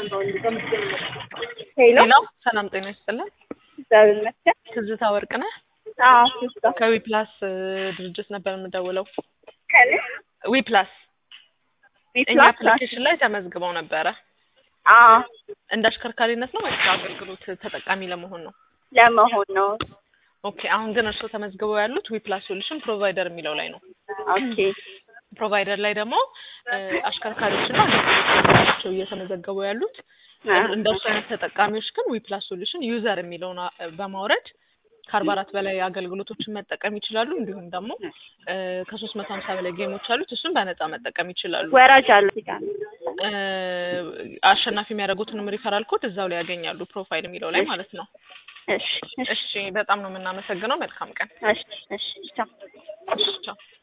ሄሎ ሌላ ሰላም ጤና ይስጥልን። እግዚአብሔር ይመስገን። ትዝታ ወርቅ ነህ? አዎ ትዝታ ከዊ ፕላስ ድርጅት ነበር የምደውለው። ከኔ ዊ ፕላስ እኛ ቢፕላስ አፕሊኬሽን ላይ ተመዝግበው ነበረ። አዎ እንደ አሽከርካሪነት ነው ወይስ አገልግሎት ተጠቃሚ ለመሆን ነው? ለመሆን ነው። ኦኬ አሁን ግን እርስዎ ተመዝግበው ያሉት ዊ ፕላስ ሶሉሽን ፕሮቫይደር የሚለው ላይ ነው። ኦኬ ፕሮቫይደር ላይ ደግሞ እ አሽከርካሪዎችና አገልግሎቶቻቸው እየተመዘገቡ ያሉት እንደ እርሱ አይነት ተጠቃሚዎች ግን ዊ ፕላስ ሶሉሽን ዩዘር የሚለውን አ- በማውረድ ከአርባ አራት በላይ አገልግሎቶችን መጠቀም ይችላሉ። እንዲሁም ደግሞ ከሶስት መቶ ሀምሳ በላይ ጌሞች አሉት። እሱን በነፃ መጠቀም ይችላሉ። ወራጅ አለ እዚህ ጋር እ አሸናፊ የሚያደርጉትንም ሪፈራል ኮድ እዛው ላይ ያገኛሉ፣ ፕሮፋይል የሚለው ላይ ማለት ነው። እሺ እሺ እሺ፣ በጣም ነው የምናመሰግነው። መልካም ቀን። እሺ እሺ ቻው። እሺ፣ ቻው።